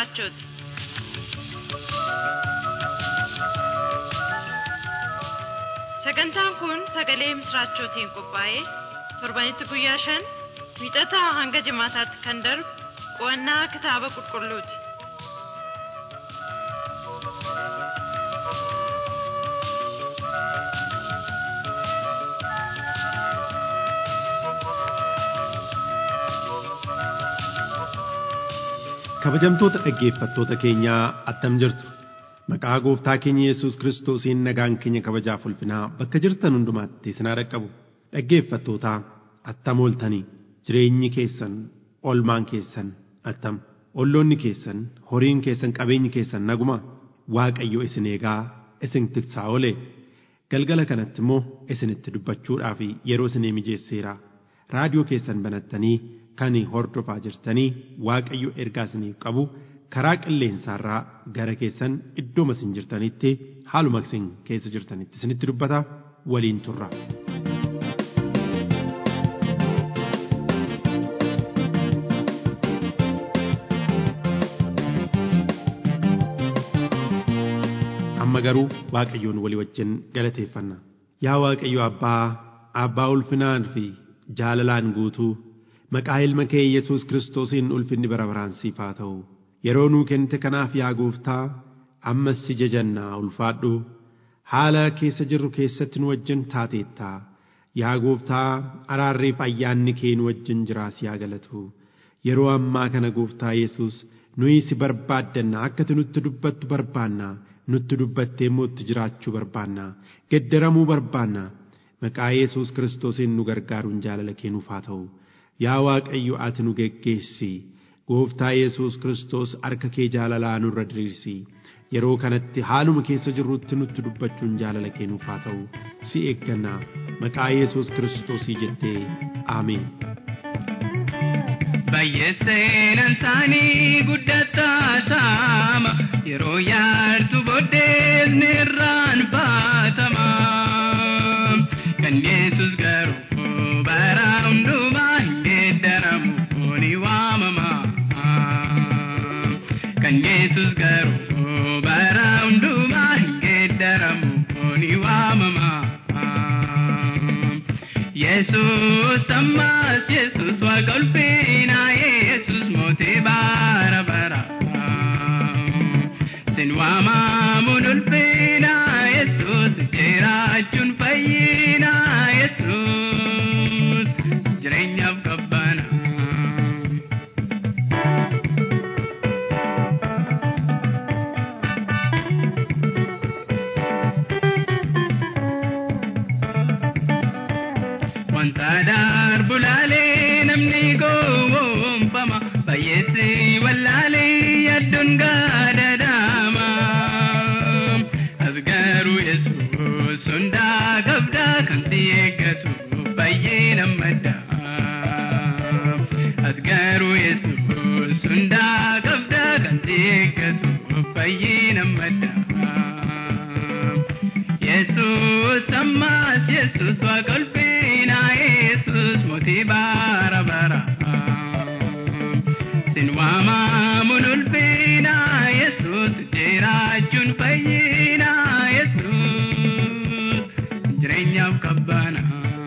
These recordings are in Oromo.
misraachooti. Sagantaan kun sagalee misraachootiin qophaa'ee torbanitti guyyaa shan wiixataa hanga jimaataatti kan darbu qo'annaa kitaaba qulqulluuti. Kabajamtoota dhaggeeffattoota keenyaa attam jirtu maqaa gooftaa keenya Yesuus Kiristoosiin nagaan keenya kabajaaf ulfinaa bakka jirtan hundumaatti isinaa dhaqqabu dhaggeeffattootaa attam ooltanii jireenyi keessan olmaan keessan attam olloonni keessan horiin keessan qabeenyi keessan naguma Waaqayyo isin eegaa isin tiksaa oole galgala kanatti immoo isinitti dubbachuudhaaf yeroo isinii mijeesseera raadiyoo keessan banattanii kan hordofaa jirtanii waaqayyo ergaa isiniif qabu karaa qilleensaarraa gara keessan iddooma isin jirtanitti haaluma isin keessa jirtanitti isinitti dubbata waliin turra. amma garuu waaqayyoon walii wajjin galateeffanna yaa waaqayyo abbaa abbaa ulfinaan fi jaalalaan guutuu maqaa ilma kee Yesuus Kiristoosiin ulfinni bara baraan siif haa ta'u yeroo nuu kennite kanaaf yaa gooftaa ammas si jajannaa ulfaadhu haala keessa jirru keessatti nu wajjin taateettaa yaa gooftaa araarreef ayyaanni kee nu wajjin jiraas yaa galatu yeroo ammaa kana gooftaa Yesuus nuyi si barbaaddanna akka ati nutti dubbattu barbaanna nutti dubbattee immoo itti jiraachuu barbaanna geddaramuu barbaanna maqaa Yesuus Kiristoosiin nu gargaaruun jaalala kee nuuf haa ta'u. yaa waaqayyo ati nu geggeessi gooftaa yesus kiristoos harka kee jaalalaa nurra diriirsi yeroo kanatti haaluma keessa jirrutti nutti dubbachuun jaalala kee nuuf haa ta'u si eeggannaa maqaa yesus kiristoosii jettee aameen. Baay'eesseenan isaanii guddataa saama yeroo yaartu booddees ni irraan baatama kan yesus garuu bara hundumaa geeddaramu ni waamama kan yesus garuu bara hundumaa geeddaramu ni waamama yesus ammas yesus waaqa ulfinaa yesus mootii bara bara sin waamamuun ulfinaa yesus jiraachuun fayyinaa yesus jireenyaaf qabbana. Wanta darbu laalee namni gowwoomfama baay'eessi wallaalee adduun gaadadaama. As garuu yesuus hundaa qabdaa kan si eeggatu baay'ee nammadda. As garuu yesuus hundaa qabdaa kan si eeggatu baay'ee nammadda. Yesus ammas Yesus waaqa ulfinaa Yesus mootii bara bara. Sin waamamuun ulfinaa Yesus jiraachuun fayyinaa Yesus jireenyaaf qabbana.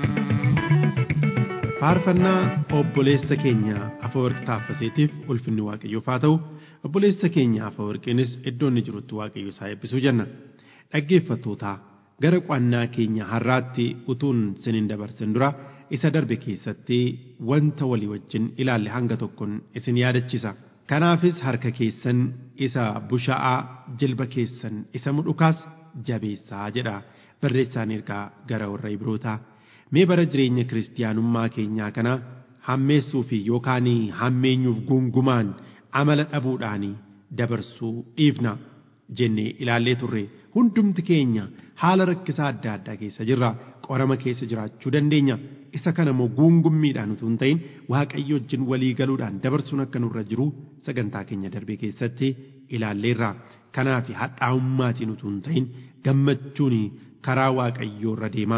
faarfannaa obboleessa keenya afawarqi taaffaseetiif ulfinni waaqayyoof haa ta'u obboleessa keenya afawarqiinis iddoo inni jirutti waaqayyo isaa eebbisuu jenna dhaggeeffattootaa gara qo'annaa keenya har'aatti utuun sinin dabarsin dura isa darbe keessatti wanta walii wajjin ilaalle hanga tokkoon isin yaadachiisa kanaafis harka keessan isa bushaa'aa jilba keessan isa mudhukaas jabeessaa jedha barreessaan ergaa gara warra ibrootaa mee bara jireenya kiristiyaanummaa keenyaa kana hammeessuu fi yookaan hammeenyuuf gungumaan amala dhabuudhaan dabarsuu dhiifna jennee ilaallee turre hundumti keenya haala rakkisaa adda addaa keessa jirra qorama keessa jiraachuu dandeenya isa kana immoo guungummiidhaan utuu hin ta'in waaqayyo wajjin walii galuudhaan dabarsuun akka nurra jiru sagantaa keenya darbee keessatti ilaalleerra kanaaf hadhaa'ummaatiin utuu hin ta'in gammachuun karaa waaqayyoo irra deema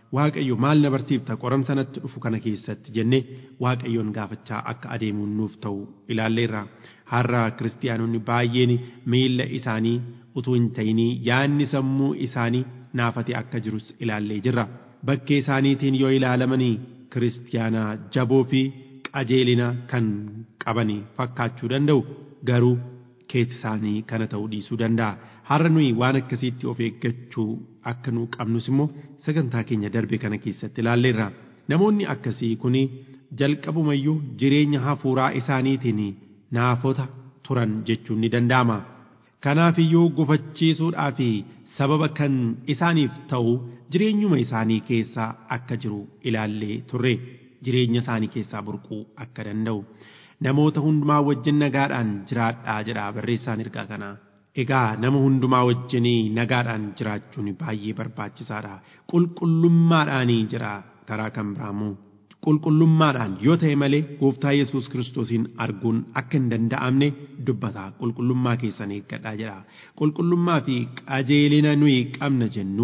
waaqayyo maal na barsiifta qoramsa natti dhufu kana keessatti jennee waaqayyoon gaafachaa akka adeemuun nuuf ta'u ilaalleerra har'a kiristiyaanonni baay'een miilla isaanii utuu hin ta'inii yaanni sammuu isaanii naafate akka jirus ilaallee jirra bakkee isaaniitiin yoo ilaalamanii kiristiyaanaa jaboo fi qajeelina kan qabanii fakkaachuu danda'u garuu keessi isaanii kana ta'uu dhiisuu danda'a har'a nuyi waan akkasiitti of eeggachuu akka nu qabnus immoo sagantaa keenya darbe kana keessatti ilaalleerra namoonni akkasii kun jalqabumayyuu jireenya hafuuraa isaaniitiin naafota turan jechuun ni danda'ama kanaaf iyyuu gufachiisuudhaa fi sababa kan isaaniif ta'u jireenyuma isaanii keessaa akka jiru ilaallee turre jireenya isaanii keessaa burquu akka danda'u namoota hundumaa wajjin nagaadhaan jiraadhaa jedha barreessaan ergaa kanaa. Egaa nama hundumaa wajjinii nagaadhaan jiraachuun baay'ee barbaachisaadha. Qulqullummaadhaanii jira karaa kan biraamu. Qulqullummaadhaan yoo ta'e malee gooftaa Yesuus kiristoosiin arguun akka hin danda'amne dubbata. Qulqullummaa keessan eeggadhaa jedha. Qulqullummaa fi qajeelina nuyi qabna jennu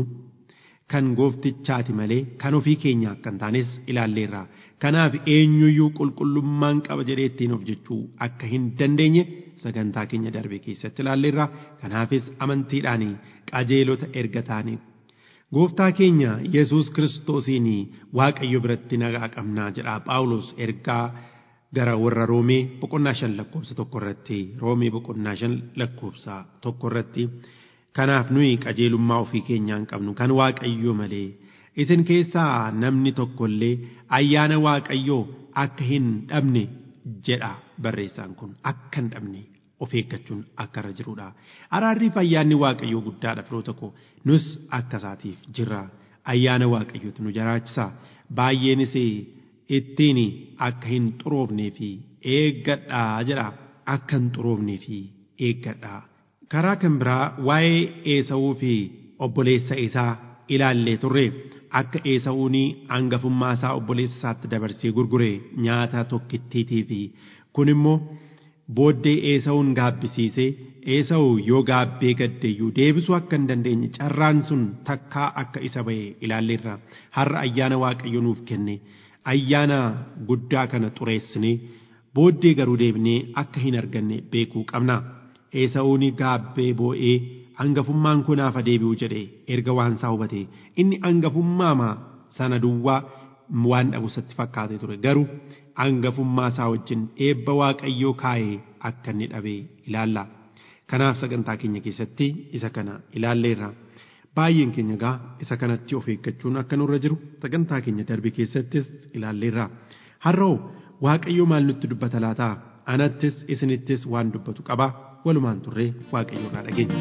kan gooftichaati malee kan ofii keenya akka hin taanes ilaalleerra. Kanaaf eenyuyyuu qulqullummaan qaba jedhee ittiin of jechuu akka hin dandeenye sagantaa keenya darbe keessatti ilaalleerra kanaafis amantiidhaan qajeelota erga taane gooftaa keenya yesus kiristoosiin waaqayyo biratti nagaa qabnaa jedha phaawulos ergaa gara warra roomee boqonnaa shan lakkoofsa tokko irratti roomee boqonnaa shan lakkoofsa tokko irratti kanaaf nuyi qajeelummaa ofii keenyaa hin qabnu kan waaqayyo malee isin keessaa namni tokkollee ayyaana waaqayyoo akka hin dhabne jedha barreessaan kun akka hin dhabne of eeggachuun akka irra jirudha. Araarrii fi ayyaanni waaqayyoo guddaadha firoota koo nus akka isaatiif jirra. Ayyaana waaqayyootu nu jiraachisa. Baay'eenis ittiin akka hin xuroofnee fi eeggadhaa jedha. Akka hin xuroofnee fi eeggadhaa. Karaa kan biraa waa'ee Eesawuu fi obboleessa isaa ilaallee turre. Akka Eesawuun hangafummaa isaa obboleessa isaatti dabarsee gurgure nyaata tokkittiitii fi kun immoo booddee eesawuun gaabbisiisee eesawu yoo gaabbee gaddeeyyuu deebisuu akka hin dandeenye carraan sun takkaa akka isa ba'e ilaalleerra har'a ayyaana waaqayyo nuuf kenne ayyaana guddaa kana xureessinee booddee garuu deebinee akka hin arganne beekuu qabna eesawuun gaabbee boo'ee hangafummaan kun hafa deebi'uu jedhe erga waan isaa hubate inni hangafummaama sana duwwaa waan dhabu isatti fakkaatee ture garuu hangafummaa isaa wajjin eebba waaqayyoo kaa'ee akka inni dhabe ilaalla. Kanaaf sagantaa keenya keessatti isa kana ilaalleerra. Baay'een keenya gaa isa kanatti of eeggachuun akka nurra jiru sagantaa keenya darbe keessattis ilaalleerra. Har'oo waaqayyoo maal nutti dubbata laataa? Anattis isinittis waan dubbatu qaba. Walumaan turree waaqayyoo irraa dhageenya.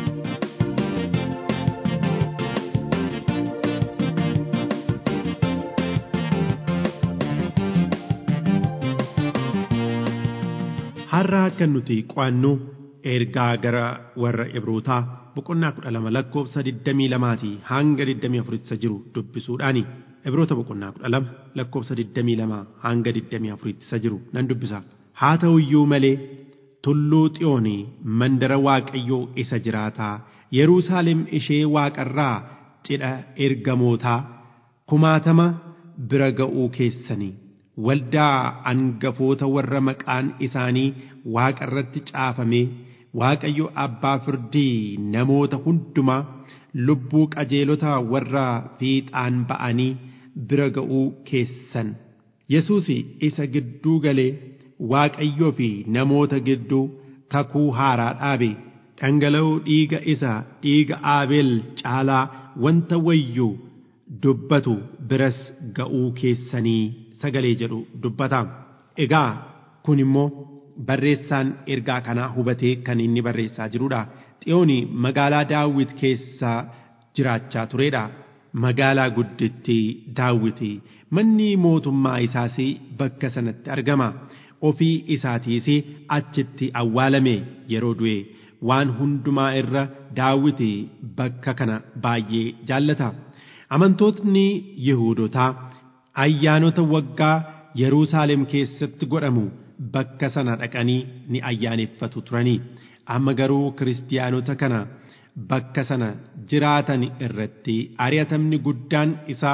har'a akka nuti qo'annu ergaa gara warra ibrootaa boqonnaa kudha lama lakkoofsa digdamii lamaatii hanga digdamii afuritti jiru dubbisuudhaani ibroota boqonnaa kudha lama lakkoofsa digdamii lama hanga digdamii afuritti jiru nan dubbisa haa ta'u iyyuu malee tulluu xiyoonii mandara waaqayyoo isa jiraataa yeruusaalem ishee waaqarraa cidha ergamootaa kumaatama bira ga'uu keessanii waldaa angafoota warra maqaan isaanii waaqa irratti caafamee waaqayyo abbaa firdii namoota hundumaa lubbuu qajeelota warra fiixaan ba'anii bira ga'uu keessan yesuus isa gidduu galee waaqayyoo fi namoota gidduu kakuu haaraa dhaabe dhangala'uu dhiiga isa dhiiga aabeel caalaa wanta wayyuu dubbatu biras ga'uu keessanii sagalee jedhu dubbata. Egaa kun immoo barreessaan ergaa kanaa hubatee kan inni barreessaa jirudha. Xiyooni magaalaa Daawit keessa jiraachaa turedha. Magaalaa guddittii Daawiti manni mootummaa isaas bakka sanatti argama. Ofii isaatiis achitti awwaalame yeroo du'e waan hundumaa irra Daawiti bakka kana baay'ee jaallata. Amantootni Yihuudotaa ayyaanota waggaa Yerusaalem keessatti godhamu bakka sana dhaqanii ni ayyaaneffatu turanii amma garuu kiristiyaanota kana bakka sana jiraatan irratti ari'atamni guddaan isaa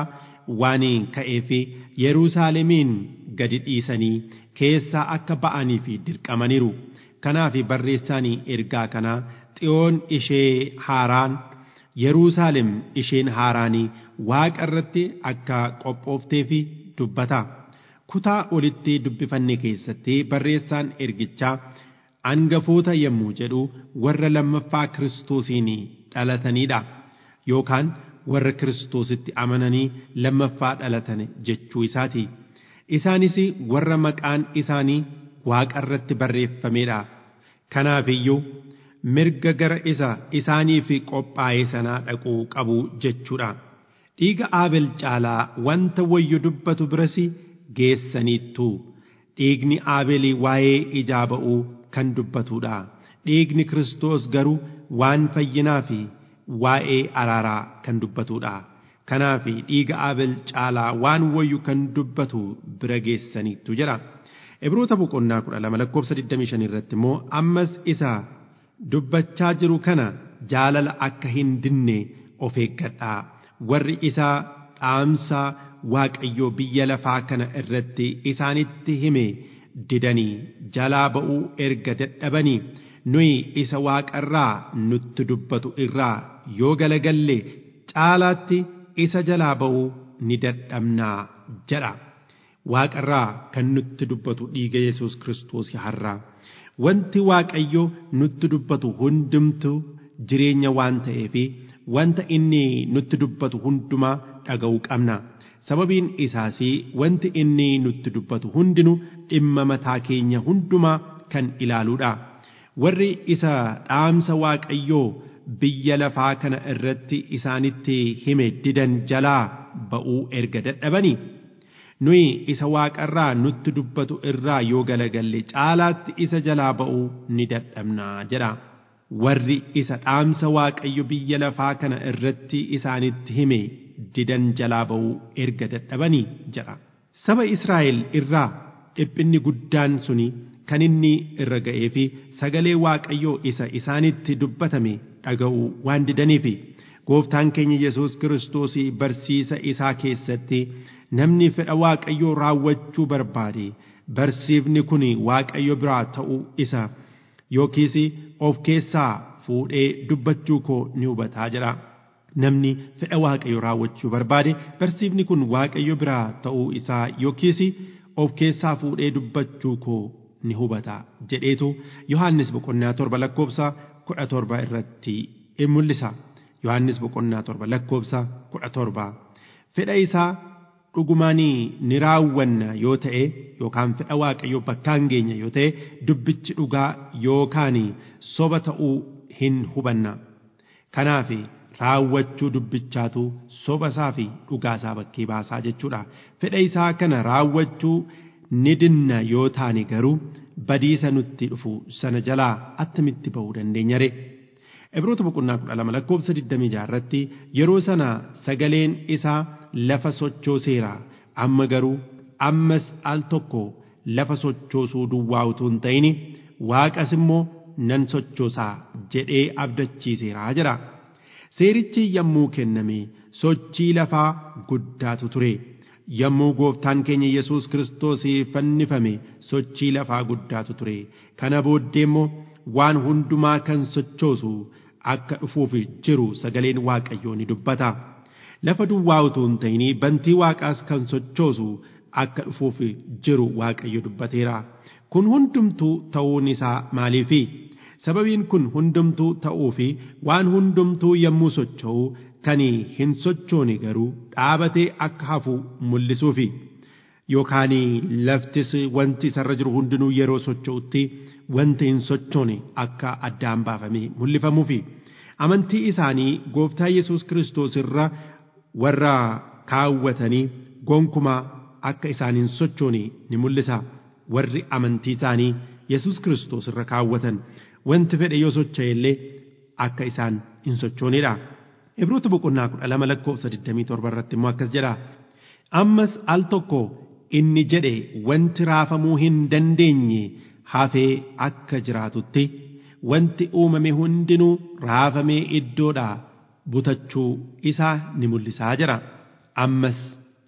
waan ka'eef Yerusaalemiin gadi dhiisanii keessaa akka ba'anii fi dirqamaniiru. Kanaaf barreessaan ergaa kanaa xiyoon ishee haaraan Yerusaalem isheen haaraanii waaqa irratti akka qophoofteef dubbata. Kutaa olitti dubbifanne keessatti barreessaan ergichaa hangafoota yommuu jedhu warra lammaffaa kiristoosiin dhalatanidha. Yookaan warra kiristoositti amananii lammaffaa dhalatan jechuu isaati. Isaanis warra maqaan isaanii waaqa irratti barreeffamedha. Kanaafiyyuu mirga gara isa isaaniif qophaa'ee sanaa dhaquu qabu jechuudha. Dhiiga Aabel caalaa wanta wayyu dubbatu biras geessaniittu. Dhiigni Aabelii waa'ee ijaa ba'uu kan dubbatudha. Dhiigni Kiristoos garuu waan fayyinaa fi waa'ee araaraa kan dubbatudha. Kanaaf dhiiga Aabel caalaa waan wayyu kan dubbatu bira geessaniittu jedha. Ibroota boqonnaa kudha lama lakkoofsa 25 irratti immoo ammas isa dubbachaa jiru kana jaalala akka hin dinne of eeggadhaa. Warri isaa dhaamsa Waaqayyoo biyya lafaa kana irratti isaanitti hime didanii jalaa ba'uu erga dadhabanii nuyi isa waaqarraa nutti dubbatu irraa yoo galagalle caalaatti isa jalaa ba'uu ni dadhabnaa jedha. Waaqarraa kan nutti dubbatu dhiiga Yesuus Kiristoos har'aa. Wanti Waaqayyo nutti dubbatu hundumtu jireenya waan ta'eef wanta inni nutti dubbatu hundumaa dhaga'uu qabna. Sababiin isaas wanti inni nutti dubbatu hundinuu dhimma mataa keenya hundumaa kan ilaaluudha. Warri isa dhaamsa Waaqayyoo biyya lafaa kana irratti isaanitti hime didan jalaa ba'uu erga dadhabanii nuyi isa waaqarraa nutti dubbatu irraa yoo galagalle caalaatti isa jalaa ba'uu ni dadhabnaa jedha. Warri isa dhaamsa Waaqayyo biyya lafaa kana irratti isaanitti hime didan jalaa ba'uu erga dadhabanii jedha. Saba Israa'el irraa dhiphinni guddaan suni kan inni irra ga'ee fi sagalee Waaqayyoo isa isaanitti dubbatame dhaga'uu waan didaniifi gooftaan keenya Yesuus Kiristoos barsiisa isaa keessatti namni fedha Waaqayyoo raawwachuu barbaade barsiifni kun Waaqayyo biraa ta'uu isa yookiis of keessaa fuudhee dubbachuu koo ni hubataa jedha. Namni fedha Waaqayyoo raawwachuu barbaade barsiifni kun Waaqayyo biraa ta'uu isaa yookiis of keessaa fuudhee dubbachuu koo ni hubata jedheetu Yohaannis boqonnaa torba lakkoofsa kudha torba irratti in mul'isa. Yohaannis boqonnaa torba lakkoofsa kudha torba. Fedha isaa dhugumaan ni raawwanna yoo ta'e yookaan fedha waaqayyoo bakkaan geenya yoo ta'e dubbichi dhugaa yookaan soba ta'uu hin hubanna. Kanaaf raawwachuu dubbichaatu soba isaa fi dhugaa isaa bakkee baasaa jechuudha. Fedha isaa kana raawwachuu ni dinna yoo taane garuu badiisa nutti dhufu sana jalaa attamitti ba'uu dandeenya ree? Ibroota boqonnaa kudha lama lakkoofsa digdamii jaarratti yeroo sana sagaleen isaa lafa sochooseera amma garuu ammas al tokko lafa sochoosuu duwwaa utuu hin ta'in waaqas immoo nan sochoosaa jedhee abdachiiseera jira. Seerichi yommuu kenname sochii lafaa guddaatu ture. Yommuu gooftaan keenya Yesuus Kiristoos fannifame sochii lafaa guddaatu ture. Kana booddee immoo waan hundumaa kan sochoosu akka dhufuuf jiru sagaleen Waaqayyoo ni dubbata. Lafa duwwaa utuu hin ta'in bantii Waaqaas kan sochoosu akka dhufuuf jiru Waaqayyo dubbateera. Kun hundumtuu ta'uun isaa maaliifi? Sababiin kun hundumtuu ta'uu fi waan hundumtuu yommuu socho'u kan hin sochoone garuu dhaabatee akka hafu mul'isuufi. Yookaan laftis wanti isarra jiru hundinuu yeroo socho'utti wanti hin sochoone akka addaan baafamee mul'ifamuufi. Amantii isaanii gooftaa Yesuus Kiristoos irra warra kaawwatanii gonkumaa akka isaan hin sochoone ni mul'isa. Warri amantii isaanii Yesuus Kiristoos irra kaawwatan wanti fedhe yoo socho'e illee akka isaan hin sochoonedha. Ibroota boqonnaa kudha lama lakkoofsa 27 irratti immoo akkas jedha. Ammas al tokko inni jedhe wanti raafamuu hin dandeenye hafee akka jiraatutti wanti uumame hundinuu raafamee iddoodhaa butachuu isaa ni mul'isaa jira. Ammas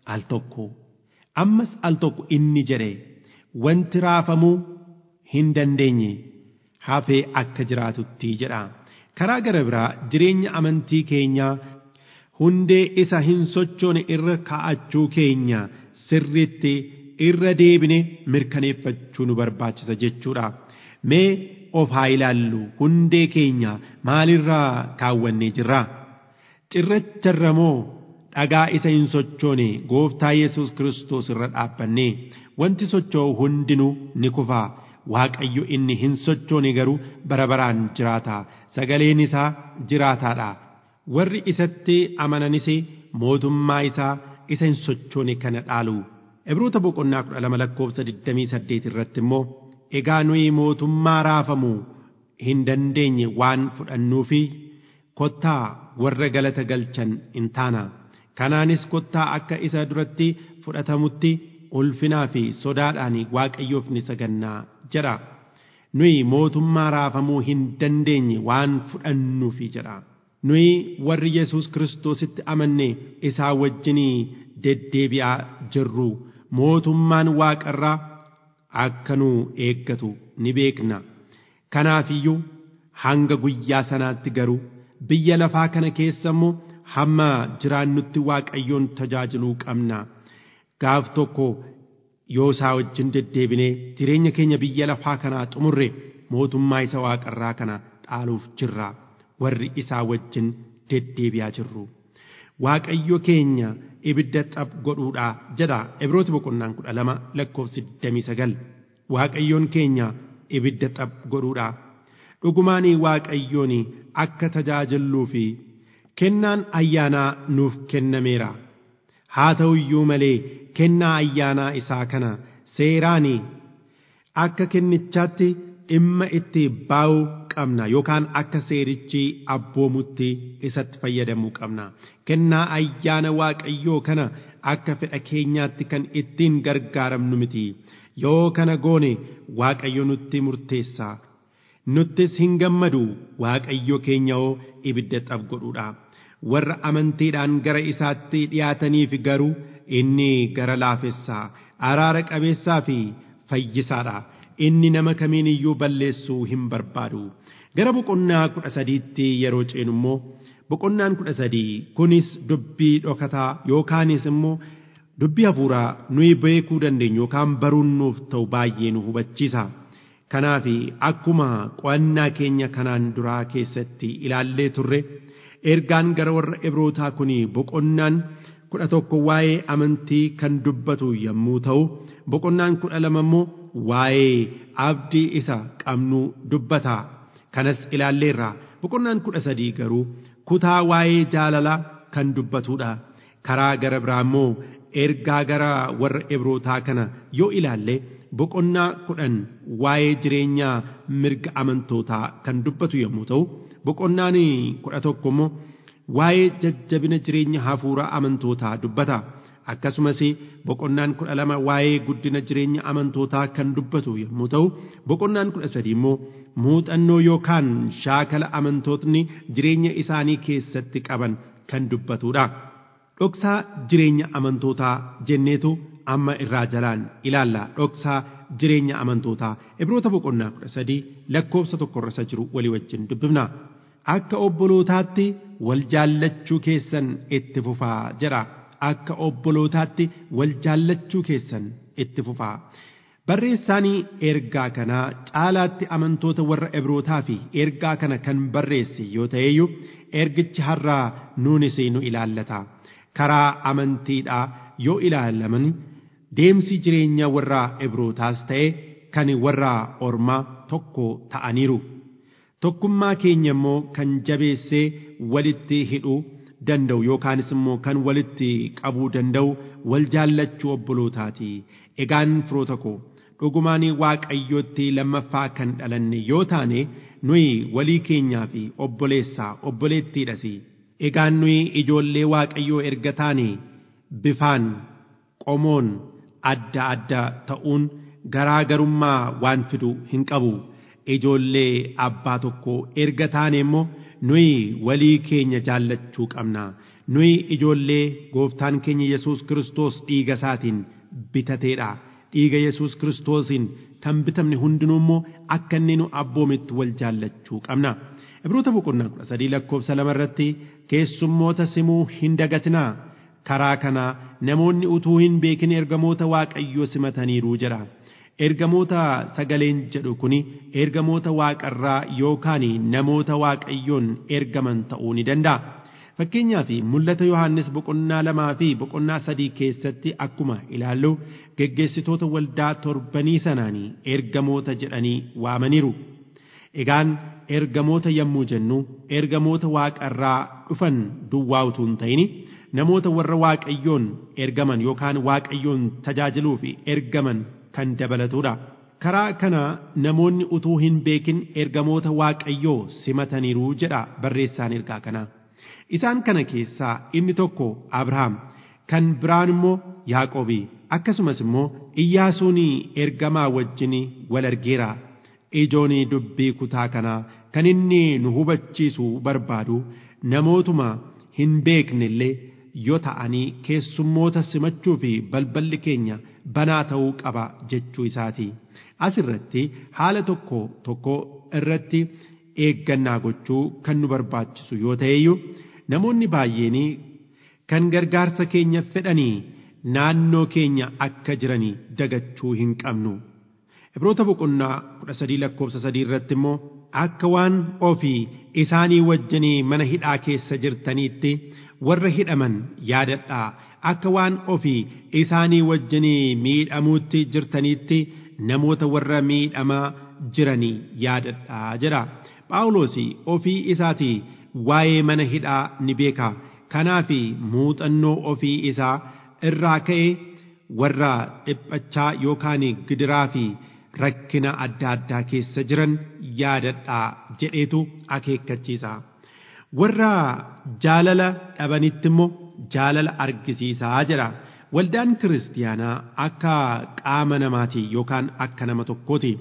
al tokko ammas al tokko inni jedhe wanti raafamuu hin dandeenye hafee akka jiraatutti jedha karaa gara biraa jireenya amantii keenyaa hundee isa hin sochoone irra kaa'achuu keenya sirriitti irra deebine mirkaneeffachuu nu barbaachisa jechuudha mee of haa ilaallu hundee keenya maalirraa kaawwannee jirra cirracharra moo dhagaa isa hin sochoone gooftaa yesus kiristoos irra dhaabbanne wanti socho'u hundinuu ni kufaa waaqayyo inni hin sochoone garuu bara baraan jiraata sagaleen isaa jiraataadha warri isatti amananis mootummaa isaa isa hin sochoone kana dhaalu Ibroota boqonnaa kudha lama lakkoofsa digdamii saddeet irratti immoo egaa nuyi mootummaa raafamu hin dandeenye waan fudhannuufi kottaa warra galata galchan hin taana kanaanis kottaa akka isa duratti fudhatamutti ulfinaa fi sodaadhaan waaqayyoof ni sagannaa jedha nuyi mootummaa raafamuu hin dandeenye waan fudhannuufi jedha nuyi warri yesus kiristoositti amanne isaa wajjinii deddeebi'aa jirru mootummaan waaqarraa akka nu eeggatu ni beekna kanaafiyyuu hanga guyyaa sanaatti garuu biyya lafaa kana keessa immoo hamma jiraannutti waaqayyoon tajaajiluu qabna gaaf tokko yoo isaa wajjin deddeebinee jireenya keenya biyya lafaa kanaa xumurre mootummaa isa waaqarraa kana dhaaluuf jirra warri isaa wajjin deddeebi'aa jirru waaqayyo keenya ibidda xab godhuudha jedha ibrooti boqonnaan kudha lama lakkoofsi digdamii sagal waaqayyoon keenya ibidda xab godhuudha dhugumaanii waaqayyoon akka tajaajilluu fi kennaan ayyaanaa nuuf kennameera haa ta'u iyyuu malee kennaa ayyaanaa isaa kana seeraanii akka kennichaatti dhimma itti baa'uu qabna yookaan akka seerichi abboomutti isatti fayyadamuu qabna kennaa ayyaana waaqayyoo kana akka fedha keenyaatti kan ittiin gargaaramnu miti yoo kana goone waaqayyo nutti murteessa nuttis hin gammadu waaqayyo keenya hoo ibidda xab godhuudha warra amantiidhaan gara isaatti dhiyaataniif garuu inni gara laafessaa araara qabeessaa fi fayyisaadha inni nama kamiin iyyuu balleessuu hin barbaadu gara boqonnaa kudha sadiitti yeroo ceenu immoo boqonnaan kudha sadii kunis dubbii dhokataa yookaanis immoo dubbii hafuuraa nuyi beekuu dandeenyu yookaan baruun nuuf ta'u baay'ee nu hubachiisa kanaaf akkuma qo'annaa keenya kanaan duraa keessatti ilaallee turre ergaan gara warra ibrootaa kun boqonnaan kudha tokko waa'ee amantii kan dubbatu yommuu ta'u boqonnaan kudha lama immoo waa'ee abdii isa qabnu dubbata kanas ilaalleerra boqonnaan kudha sadii garuu kutaa waa'ee jaalalaa kan dubbatudha karaa gara biraa immoo ergaa gara warra ibrootaa kana yoo ilaalle boqonnaa kudhan waa'ee jireenyaa mirga amantootaa kan dubbatu yommuu ta'u boqonnaan kudha tokko immoo waa'ee jajjabina jireenya hafuuraa amantootaa dubbata akkasumas boqonnaan kudha lama waa'ee guddina jireenya amantootaa kan dubbatu yommuu ta'u boqonnaan kudha sadii immoo muuxannoo yookaan shaakala amantootni jireenya isaanii keessatti qaban kan dubbatudha. Dhoksaa jireenya amantootaa jenneetu amma irraa jalaan ilaalla dhoksaa jireenya amantootaa ibroota boqonnaa kudha sadii lakkoofsa tokkorra isa jiru walii wajjin dubbifna. Akka obbolootaatti wal jaallachuu keessan itti fufaa jedha. Akka obbolootaatti wal jaallachuu keessan itti fufaa. Barreessaanii ergaa kanaa caalaatti amantoota warra Ibrootaa fi ergaa kana kan barreesse yoo ta'eyyuu ergichi har'aa nuunis nu ilaallata. Karaa amantiidhaa yoo ilaalaman deemsi jireenya warra Ibrootaas ta'e kan warra Ormaa tokko ta'aniiru. Tokkummaa keenya immoo kan jabeessee walitti hidhuu danda'u yookaanis immoo kan walitti qabuu danda'u wal jaallachuu obbolootaati. Egaan firoota koo dhugumaan waaqayyootti lammaffaa kan dhalanne yoo taane nuyi walii keenyaa fi obboleessaa obboleettiidhas. Egaan nuyi ijoollee waaqayyoo erga taane bifaan qomoon adda adda ta'uun garaagarummaa waan fidu hin qabu. Ijoollee abbaa tokko erga taane immoo nuyi walii keenya jaallachuu qabna. nuyi ijoollee gooftaan keenya yesus kiristoos dhiiga isaatiin bitateedha dhiiga yesus kiristoosiin kan bitamne hundinuu immoo akka inni nu abboometti wal jaallachuu qabna ibroota boqonnaa kudha sadii lakkoofsa lama irratti keessummoota simuu hin dagatinaa karaa kanaa namoonni utuu hin beekin ergamoota waaqayyoo simataniiru jedha ergamoota sagaleen jedhu kun ergamoota waaqarraa yookaan namoota waaqayyoon ergaman ta'uu ni danda'a. Fakkeenyaaf mul'ata Yohaannis boqonnaa lamaa fi boqonnaa sadii keessatti akkuma ilaallu geggeessitoota waldaa torbanii sanaanii ergamoota jedhanii waamaniiru. Egaan ergamoota yommuu jennu ergamoota waaqarraa dhufan duwwaa utuu hin ta'in namoota warra waaqayyoon ergaman yookaan waaqayyoon tajaajiluuf ergaman kan dabalatudha. Karaa kana namoonni utuu hin beekin ergamoota waaqayyoo simataniiru jedha barreessaan ergaa kanaa. Isaan kana keessaa inni tokko Abrahaam kan biraan immoo Yaaqoobii akkasumas immoo Iyyaasuun ergamaa wajjin wal argeera. Ijoon dubbii kutaa kanaa kan inni nu hubachiisu barbaadu namootuma hin beekne illee yoo ta'anii keessummoota simachuu fi balballi keenya banaa ta'uu qaba jechuu isaati. Asirratti haala tokko tokko irratti eeggannaa gochuu kan nu barbaachisu yoo ta'eyyuu namoonni baay'een kan gargaarsa keenya fedhanii naannoo keenya akka jiranii dagachuu hin qabnu. Ibroota boqonnaa kudha sadii lakkoofsa sadii irratti immoo akka waan ofii isaanii wajjinii mana hidhaa keessa jirtaniitti warra hidhaman yaadadhaa akka waan ofii isaanii wajjinii miidhamuutti jirtaniitti namoota warra miidhamaa jiranii yaadadhaa jedha. Phaawulos ofii isaatii waa'ee mana hidhaa ni beeka. Kanaaf muuxannoo ofii isaa irraa ka'e warra dhiphachaa yookaan gidiraa fi rakkina adda addaa keessa jiran yaadadhaa jedheetu akeekkachiisa. Warra jaalala dhabanitti immoo jaalala argisiisaa jedha. Waldaan kiristiyaanaa akka qaama namaati yookaan akka nama tokkooti.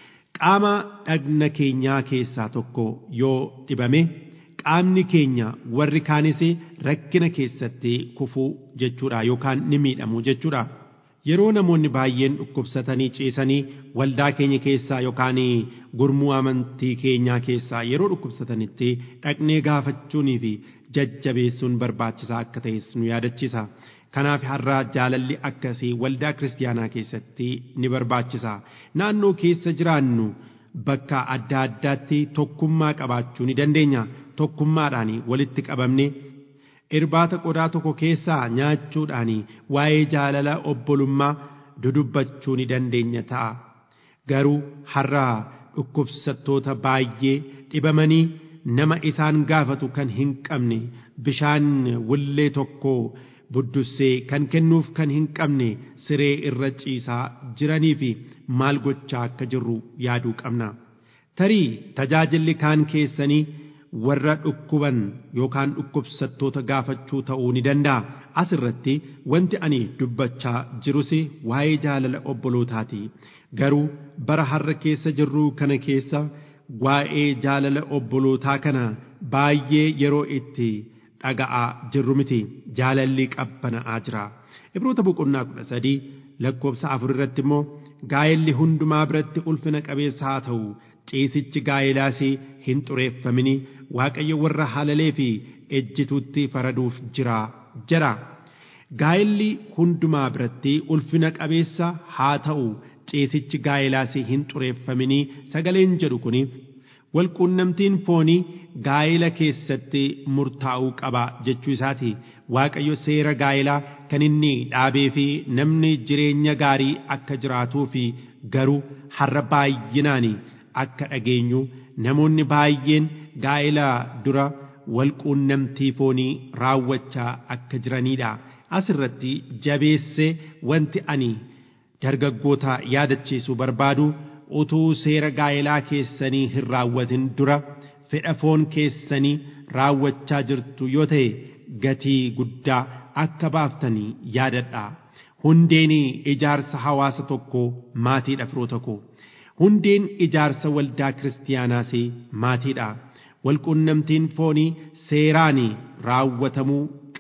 Qaama dhagna keenyaa keessaa tokko yoo dhibame qaamni keenya warri kaanis rakkina keessatti kufuu jechuudha yookaan ni miidhamu jechuudha. Yeroo namoonni baay'een dhukkubsatanii ciisanii waldaa keenya keessaa yookaan gurmuu amantii keenyaa keessaa yeroo dhukkubsatanitti dhaqnee gaafachuunii fi jajjabeessuun barbaachisaa akka ta'es nu yaadachiisa. Kanaaf har'a jaalalli akkasii waldaa kiristiyaanaa keessatti ni barbaachisa. Naannoo keessa jiraannu bakka adda addaatti tokkummaa qabaachuu ni dandeenya. Tokkummaadhaan walitti qabamne irbaata qodaa tokko keessaa nyaachuudhaan waa'ee jaalala obbolummaa dudubbachuu ni dandeenya ta'a. Garuu har'a dhukkubsattoota baay'ee dhibamanii nama isaan gaafatu kan hin qabne bishaan wullee tokko buddussee kan kennuuf kan hin qabne siree irra ciisaa jiranii fi maal gochaa akka jirru yaaduu qabna. Tarii tajaajilli kaan keessanii warra dhukkuban yookaan dhukkubsattoota gaafachuu ta'uu ni danda'a. Asirratti wanti ani dubbachaa jirus waa'ee jaalala obbolootaati. Garuu bara har'a keessa jirru kana keessa waa'ee jaalala obbolootaa kana baay'ee yeroo itti dhaga'aa jirru miti jaalalli qabbana'aa jira. Ibroota boqonnaa kudha sadii lakkoofsa afur irratti immoo gaa'elli hundumaa biratti ulfina qabeessa haa ta'u ciisichi gaa'elaas hin xureeffamini waaqayyo warra halalee fi ejjituutti faraduuf jira jira. Gaa'elli hundumaa biratti ulfina qabeessa haa ta'u ciisichi gaa'elaas hin xureeffamini sagaleen jedhu kuni walquunnamtiin foonii gaa'ela keessatti murtaa'uu qaba jechuu isaati. Waaqayyo seera gaa'elaa kan inni dhaabee fi namni jireenya gaarii akka jiraatuu fi garuu har'a baay'inaan akka dhageenyu namoonni baay'een gaa'ela dura walquunnamtii foonii raawwachaa akka jiranidha. Asirratti jabeessee wanti ani dargaggoota yaadachiisuu barbaadu utuu seera gaa'elaa keessanii hin raawwatin dura fedha foon keessanii raawwachaa jirtu yoo ta'e gatii guddaa akka baaftanii yaadadha. Hundeen ijaarsa hawaasa tokkoo maatiidha firoota koo. Hundeen ijaarsa waldaa kiristiyaanaas maatiidha. Walquunnamtiin foonii seeraan raawwatamuu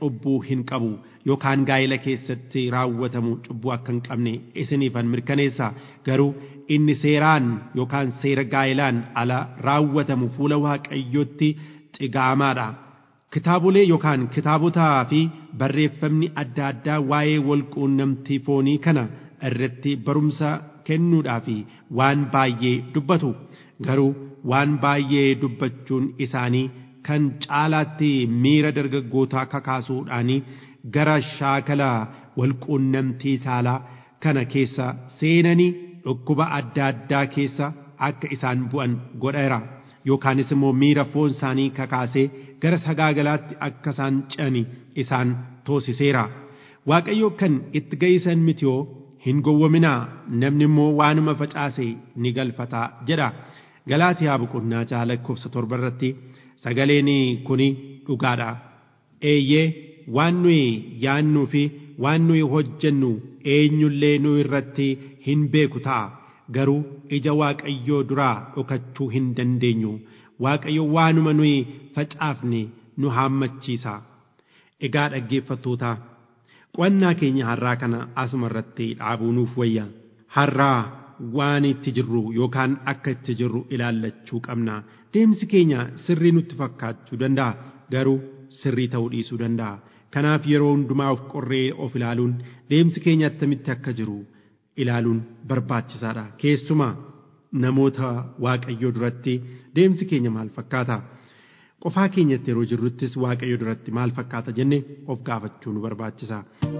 cubbuu hin qabu yookaan gaa'ela keessatti raawwatamu cubbuu akka hin qabne isiniifan mirkaneessa garuu inni seeraan yookaan seera gaa'ilaan ala raawwatamu fuula waaqayyotti xigaamaadha. Kitaabolee yookaan kitaabotaa fi barreeffamni adda addaa waa'ee walquunnamtii foonii kana irratti barumsa kennuudhaaf waan baay'ee dubbatu garuu waan baay'ee dubbachuun isaanii kan caalaatti miira dargaggootaa kakaasuudhaan gara shaakala walquunnamtii saalaa kana keessa seenanii dhukkuba adda addaa keessa akka isaan bu'an godheera yookaanis immoo miira foon isaanii kakaasee gara sagaagalaatti akka isaan ce'ani isaan toosiseera waaqayyo kan itti ga'isan mitiyoo hin gowwominaa namni immoo waanuma facaase ni galfataa jedha galaatiyaa boqonnaa jaha lakkoofsa torba irratti sagaleen kuni dhugaadha eeyyee waan nuyi yaannuu fi waan nuyi hojjennu eenyullee nu irratti hin beeku ta'a garuu ija waaqayyoo duraa dhokachuu hin dandeenyu waaqayyo waanuma nuyi facaafne nu haammachiisa egaa dhaggeeffattoota qo'annaa keenya har'aa kana asuma irratti dhaabuu nuuf wayya har'aa waan itti jirru yookaan akka itti jirru ilaallachuu qabna deemsi keenya sirrii nutti fakkaachuu danda'a garuu sirrii ta'uu dhiisuu danda'a kanaaf yeroo hundumaa of qorree of ilaaluun deemsi keenya attamitti akka jiru ilaaluun barbaachisaadha keessumaa namoota waaqayyoo duratti deemsi keenya maal fakkaata qofaa keenyatti yeroo jirruttis waaqayyo duratti maal fakkaata jenne of gaafachuu nu barbaachisa.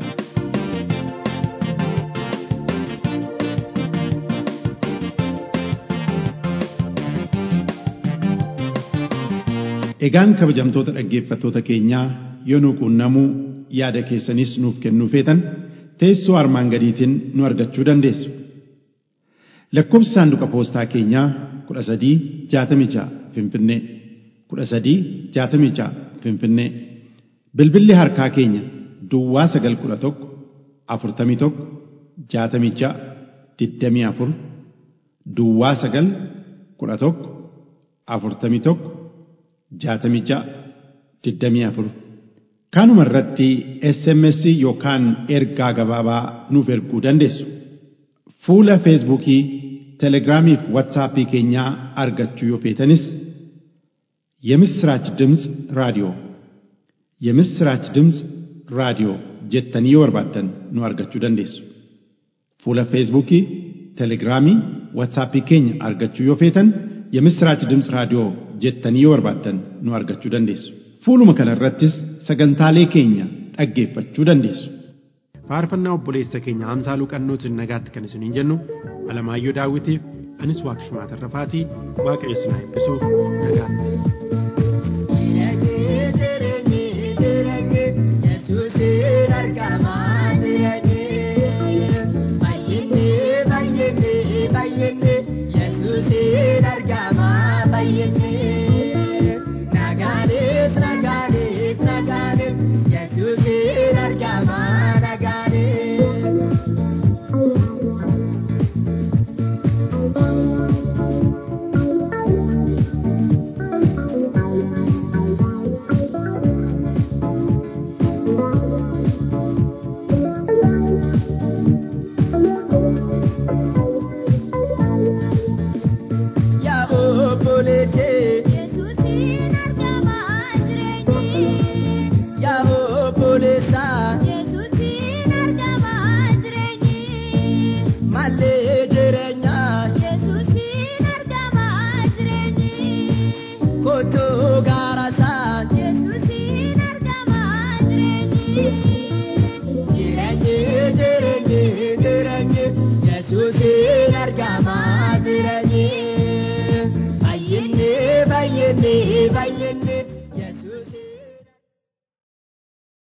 Egaan kabajamtoota dhaggeeffattoota keenyaa yoo nu quunnamuu yaada keessanis nuuf kennuu feetan teessoo armaan gadiitiin nu argachuu dandeessu. Lakkoofsi saanduqa poostaa keenyaa kudha sadii jaatamii ja'a Finfinnee kudha sadii jaatamii ja'a Finfinnee bilbilli harkaa keenya Duwwaa sagal kudha tokko afurtamii tokko jaatamii ja'a digdamii afur Duwwaa sagal kudha tokko afurtamii tokko jaatamii ja'a digdamii afur kanuma irratti SMS yookaan ergaa gabaabaa nuuf erguu dandeessu. Fuula Feesbuukii, Telegiraamii fi Waatsaappii keenyaa argachuu yoo feetanis የምስራች ድምፅ ራዲዮ የምስራች ድምፅ ራዲዮ jettanii yoo barbaaddan nu argachuu dandeessu. Fuula Feesbuukii, Telegiraamii, Waatsaappii keenya argachuu yoo feetan የምስራች ድምፅ raadiyoo jettanii yoo barbaaddan nu argachuu dandeessu. Fuuluma kana irrattis sagantaalee keenya dhaggeeffachuu dandeessu. faarfannaa obboleessa keenya Haamsaaluu Qannootiin nagaatti kan isiniin jennu Alamaayyoo Daawitiif anis Waaqshumaa Tarrafaatii Waaqayyo isin haa eebbisuuf nagaatti. Yesuusin argamaa jiranii baay'inni baay'inni